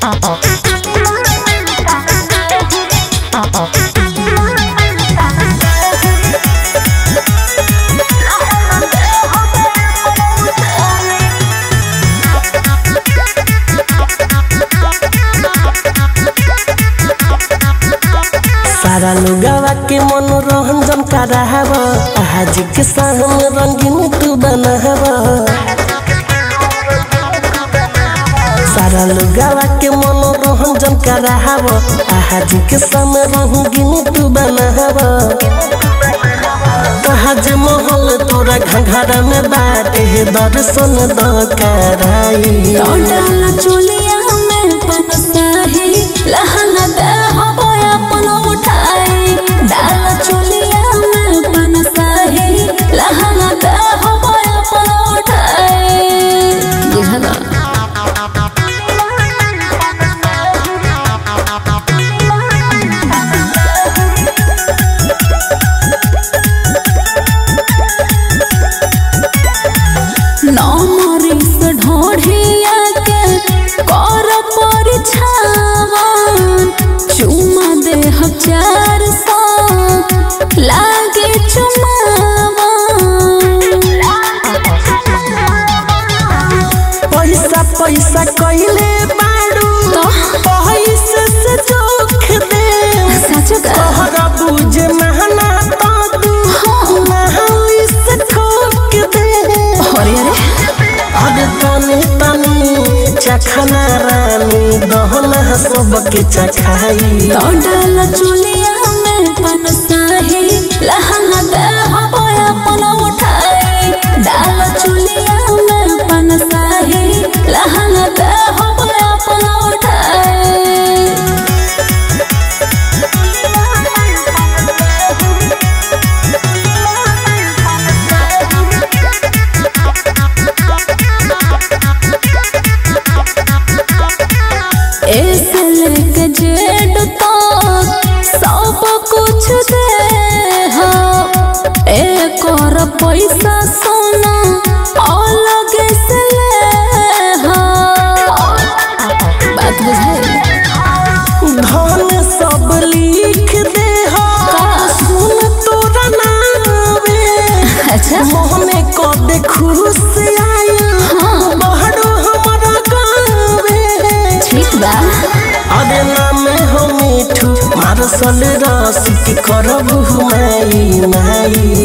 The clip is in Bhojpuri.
सारा लोगवा के मनोरंजन कराहब आज के शाम रंगीन तू बनाहब सारा लोगवा के मनोरंजन कराहब आज के शाम रंगीन तू बनाहब तहाज महल तोरा घघरा में बाटे दर्शन द कराई डाला चोलिया में पनसाही लहंगा दे हो अपन उठाई डाला चोलिया में पनसाही लहंगा दे हो अपन उठाई बुझला नमरी से ढोढ़िया के कर परिछावन चुमा दे हजार सौ लागे चुमावन पैसा पैसा कइले बाड़ू पैसे से जोख दे सच का तोहरा बुझे महना तो तू महली से ठोक दे अरे अरे अरे तनी तनी चखना रानी दहना सबके चखाई तो डाला चुलिया में पनसाही लहंगा दे हो अपन उठाई डाला चुलिया में पनसाही लहंगा दे हो अपन उठाई ऐसे लेके जेड तक सब कुछ दे हो एक और पैसा सोना अलग से ले हो बात बुझाई धन सब लिख दे हो सुन तोरा नावे अच्छा मोहने को दे खुश आया बहरो हमारा गावे ठीक बा अरे नाम हो मिठू मारसल रसिक करबू माई माई